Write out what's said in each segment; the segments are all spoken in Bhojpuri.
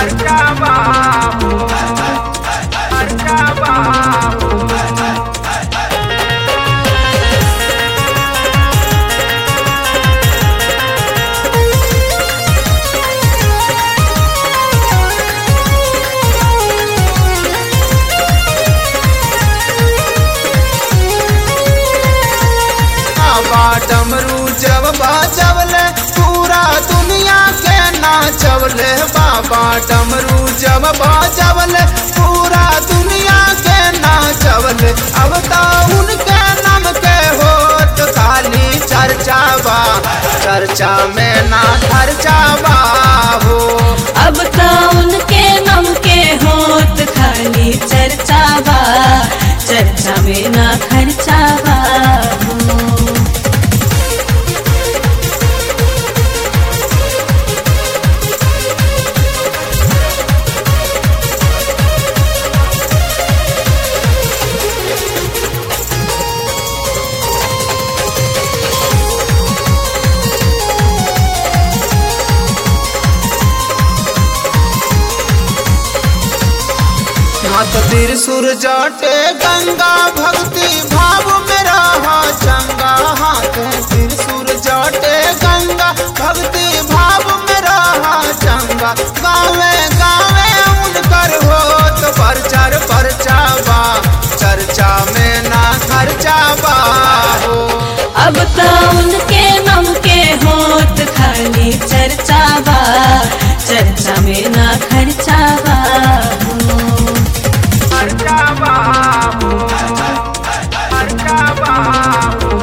खर्चा बाबू खर्चा बाबू बाबा डमरू जब बाजवले पूरा दुनिया के नाचवले बाबा डमरू जब बाजवले पूरा दुनिया के नाचवले अब तो उनके नाम के होत खाली चर्चा बा चर्चा में ना खर्चा बा हो अब तो उनके नाम के होत खाली चर्चा बा चर्चा में ना खर्चा बा हो। हाथ त्रिशूर जाटे गंगा भक्ति भाव में रहा चंगा हाथ त्रिशूर जाटे गंगा भक्ति भाव में रहा चंगा गावे गावे उनकर होत प्रचार परचावा चर्चा में ना खर्चा बा हो अब तो उनके नाम के होत खाली चर्चा बा चर्चा में ना खर्चा बा हो। खर्चा बाबू खर्चा बाबू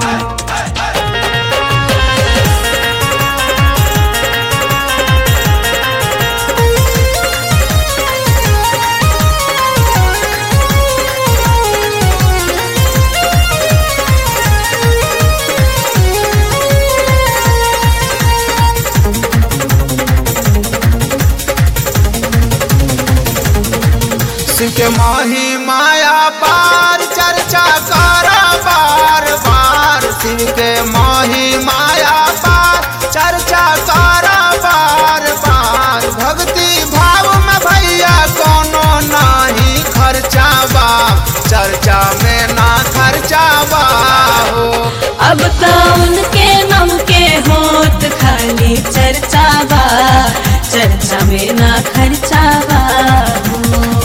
शिव के माही माया पार चर्चा करा बार बार शिव के माही माया पार चर्चा करा बार बार भक्ति भाव में भैया कोनो नाही खर्चा बा चर्चा में ना खर्चा बा हो अब तो उनके नाम के होत खाली चर्चा बा चर्चा में ना खर्चा बा हो।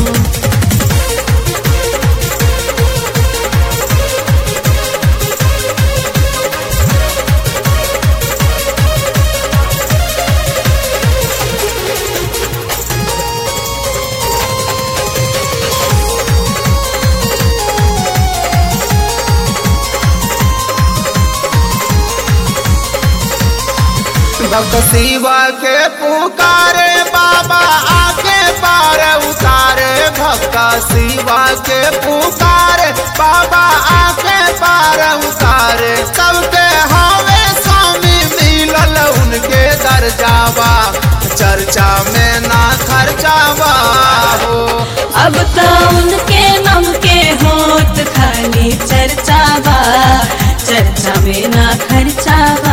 भक्त शिवा के पुकारे बाबा आके पार उतारे भक्त शिवा के पुकारे बाबा आके पार उतारे सबके हवे स्वामी मिलल उनके दर्जावा चर्चा में ना खर्चावा हो अब तो उनके नाम के होत खाली चर्चा बा चर्चा में ना खर्चा बा